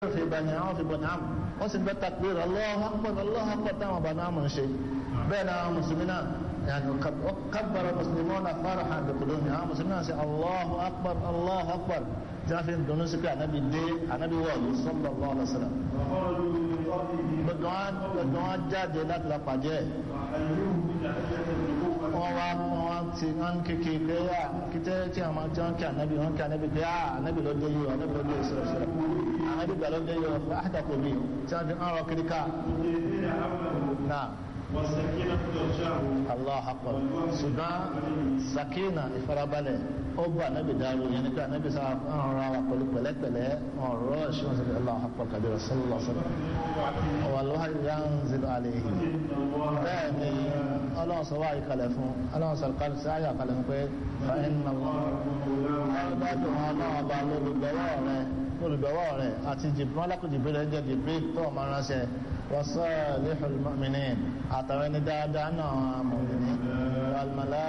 في بني عوف بن عمرو وسن بالتكبير الله اكبر الله اكبر تمام بني عمرو شيء بين المسلمين يعني كبر المسلمون فرحا بقدومهم المسلمين سي الله اكبر الله اكبر جافين دونسك النبي دي النبي والله صلى الله عليه وسلم وخرجوا من قبله بدوان بدوان jáde láti la pàjẹ́ وحيوه بتحية النبوة wọ́n wá wọ́n ti wọ́n kékeré pé à kíkẹ́ tí àwọn tí wọ́n kí ànábì wọ́n kí ànábì pé à ànábì ló dé yìí ànábì ló dé yìí sọ̀rọ̀ sọ̀rọ̀ ànábì gbà ló dé yìí ọ̀fọ̀ àdàkọ̀ mi tí wọ́n fi ń rọ kiri ká مديرين حوله náà والسكينة تغشاه allah akbar ṣùgbọ́n sakina ìfarabalẹ̀ ó bá ànábì dáró yẹn ni pé ànábì sá ń ra wa pẹ̀lú pẹ̀lẹ́pẹ̀lẹ́ ọ̀rọ̀ ṣùgbọ́n sọ allah akbar kabira sallallahu alaihi wasallam wàlúwà yanzilu alayhi bẹ́ẹ̀ ni ọlọ́run sọ wáyé kalẹ̀ fún ọlọ́run sọ kalẹ̀ sí àyà kalẹ̀ fún pé fa inna ọlọ́dún ọlọ́run ọba lólùgbọ́wọ́ rẹ lólùgbọ́wọ́ rẹ àti jìbìrán alákùnjìbìrì rẹ jẹ́ jìbìrì tó ọmọ ránṣẹ́ wasalihul mu'minin àtàwọn ẹni dáadáa náà mọ̀mìnì almala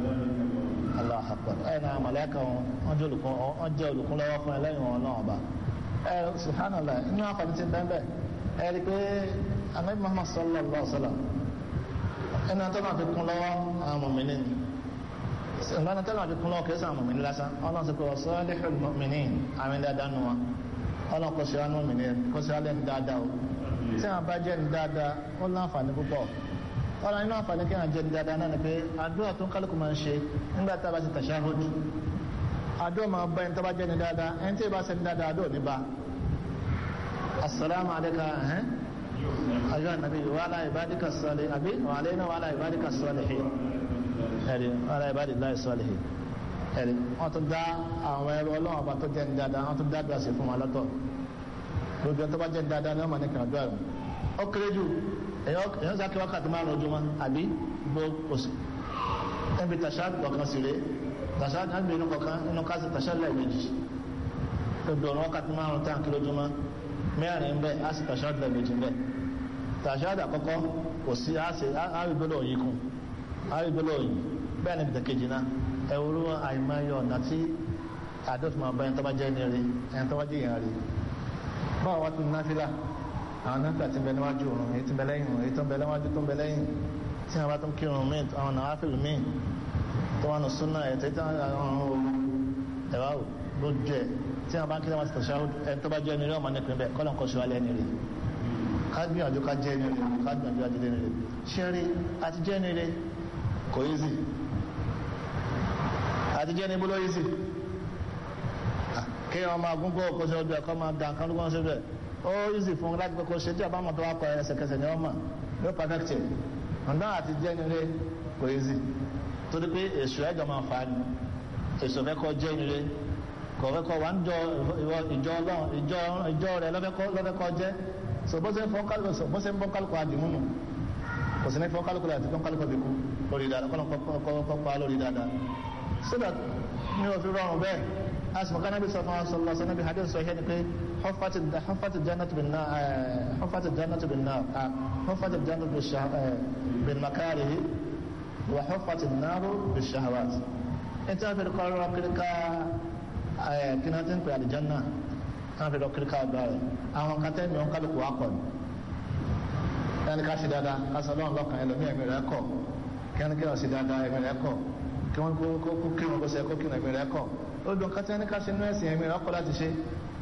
allah akbar ẹ̀ náà mọ̀lẹ́kà wọn wọ́n jẹ́ olùkún wọ́n jẹ́ olùkún lọ́wọ́ fún ẹlẹ́yìn wọn náà ọba ẹ̀ subhanallah inú àǹfààní ti bẹ́ẹ̀ bẹ́ẹ̀ ẹ̀ rí pé anabi muhammad sallallahu alaihi wa sallam ẹni tó náà fi kún lọ́wọ́ àwọn mọ̀mìnì ìgbàna tó náà fi kún lọ́wọ́ kìí sàn mọ̀mìnì lásán ọlọ́run sọ pé wasalihul mu'minin àmì dáadáa nù wọn ọlọ́run kò sí wọn mọ̀mìnì kò sí wọn lẹ́nu dáadáa o tí wọn bá jẹ́ ní dáadáa ó láǹfààní púpọ̀ ọ̀rọ̀ nínú àǹfààní kí wọn jẹ́ ní dáadáa náà ni pé àdúrà tó ń kálukú máa ń ṣe nígbà tá a bá ti tashahhud àdúrà máa bá ẹni tó bá jẹ́ ní dáadáa ẹni tí ì bá ṣe ní dáadáa àdúrà ní bá asalaamu alayka ẹhẹn ayọ anabi wa ala ibadika sọlẹ abi wa alayna wa ala ibadika sọlihi ẹri wa ala ibadillahi sọlihi ẹri wọn tún dá àwọn ẹrọ Ọlọ́run ọba tó jẹ́ ní dáadáa wọn tún dá àdúrà sí fún wọn lọ́tọ̀ gbogbo tó bá jẹ́ dáadáa ní ọmọ ní kan àdúrà rẹ̀ ó kéré jù èyàn sáké wákàtí márùn ojúmọ́ àbí gbogbo oṣù ẹbí tàṣà kọ̀ọ̀kan sí rẹ̀ tàṣà nágbé inú kọ̀ọ̀kan inú kásì tàṣà lẹ́ẹ̀mejì gbogbo ọ̀rọ̀ wákàtí márùn tán kí lójúmọ́ mẹ́rin ń bẹ á sì tàṣà lẹ́ẹ̀mejì ń bẹ tàṣà àkọ́kọ́ kò sí àrígbélò òyìn kún àrígbélò òyìn bẹ́ẹ̀ ni bìtẹ̀kejì náà ẹ̀wúrú àìmáyọ̀ ọ̀nà tí àdófin àbá ẹni tó bá jẹ́ ní rí ẹni tó bá jẹ́ ìyàn rí báwo wá tún náfìlà àwọn náfìlà ti ń bẹ níwájú òrùn èyí ti ń bẹ lẹ́yìn òrùn èyí tó ń bẹ níwájú tó ń bẹ lẹ́yìn tí wọ́n bá tún kírun míì àwọn nàwáfìlì míì tó wà nù súnà ẹ̀tẹ́ tí wọ́n àwọn òru ẹ̀wá ò ló jẹ tí wọ́n bá ń kí wọ́n ti tẹ̀síwá ẹni tó bá jẹ́ ní rí ọmọ nípìn bẹ́ẹ̀ kọ́lọ̀ nǹkan ṣùgbọ́n lẹ́ni rí ká gbìyànjú ká jẹ́ ní rí ká gbìyànjú ajé ní rí ṣé rí àti jẹ́ ní rí kò easy àti jẹ́ ní bóló easy kí wọn máa gúngọ́ ọkọ̀ sí ọdún ẹ̀kọ́ máa dàn kán lókàn síbẹ̀ ó easy fún un láti kọ́kọ́ ṣe tí a bá mọ̀ tó wá kọ ẹsẹ̀kẹsẹ̀ ní ọmọ ló perfect it ọ̀dọ́ àti jẹ́ nílé kò easy torí pé èso ẹ̀jọ̀ máa fà á ni èso fẹ́ kọ́ jẹ́ nílé kò fẹ́ kọ́ wà ń jọ ìjọ ọlọ́run ìjọ ìjọ rẹ̀ lọ́fẹ́ kọ́ jẹ́ so bó ṣe ń fọ́n kálukú so bó ṣe ń fọ́n kálukú àdìmúnù kò sí ní fọ́n kálukú àti fọ́n kálukú àbíkú lórí dáadáa kọ́ pa lórí dáadáa so that mi ò fi rọrùn bẹ́ẹ̀ asma kana bi sallallahu alaihi wasallam nabi hadith sahih ni pé huffat huffat jannatu bin nar huffat jannatu bin nar huffat jannatu bin shah bin makarih wa huffat an-nar bin shahawat enta fi qara kirka kina tin pe aljanna kan fi kirka ba àwọn kan te mi on kalu ko akon yani ka si dada asalon lokan ẹlòmí ẹ̀mí rẹ̀ kọ̀ kí wọ́n kí wọ́n si dada ẹ̀mí rẹ̀ kọ̀ kí wọ́n kó kí wọ́n kó sẹ́ kó kí wọ́n ẹ̀mí rẹ̀ kọ̀ odò kátí ẹni ká ṣe inú ẹ̀sìn ẹ̀mí ọkọ̀ láti ṣe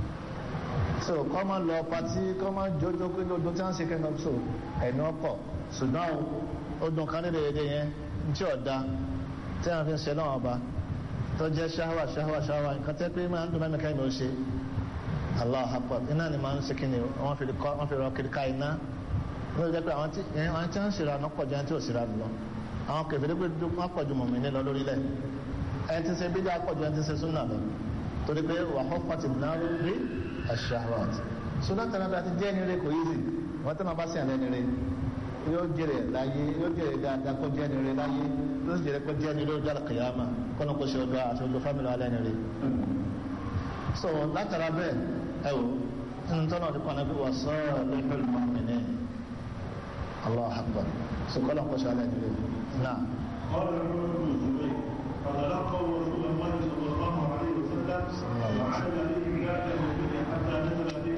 so kọ́ máa lọ pàtí kọ́ máa jójó pé lódún tí wọ́n ń ṣe kẹ́ńtọ́ so ẹ̀mí ọkọ̀ ṣùgbọ́n odò kan nílẹ̀ èdè yẹn tí ọ̀dà tí wọ́n fi ń ṣe náà ọba tó jẹ́ ṣáwà ṣáwà ṣáwà nǹkan tẹ́ pé máa ń dùn mẹ́mẹ́ká ìmọ̀ ṣe Allah akbar iná ni máa ń ṣe kíni wọ́n fi rọ kiri ká iná wọ́n jẹ́ pé àwọn tí wọ́n ń ṣèrà náà pọ̀ jù ẹni tí ò ṣèrà lọ àwọn kẹfìrí pé wọ́n pọ̀ ju mọ̀mí ní lọ lórílẹ̀ ẹni tí ń ṣe bídá pọ̀jù ẹni tí ń ṣe súnà lọ torí pé wà hufati náírà bí ash-shahawat súnà tẹ̀lé bí a ti jẹ́ ní rẹ kò yízi wọ́n tẹ́ máa bá sí àlẹ́ ní rẹ yóò jèrè láyé yóò jèrè dáadáa kó jẹ́ ní rẹ láyé yóò jèrè kó jẹ́ ní rẹ ojú àlùkìyàmà kọ́nà kó ṣe ọjọ́ àti ojú fámìlì alẹ́ ní rẹ. so látara bẹ́ẹ̀ ẹ wò nínú tọ́nà ọdún kan náà wà sọ́ọ̀ lẹ́fẹ̀ẹ́ lọ́mìnì Allahu akbar so kọ́nà kó ṣe alẹ́ ní rẹ náà. قال عمر بن الزبير فتلقوا رسول الله صلى الله عليه وسلم وعاد عليهم ذات المدينة حتى نزل في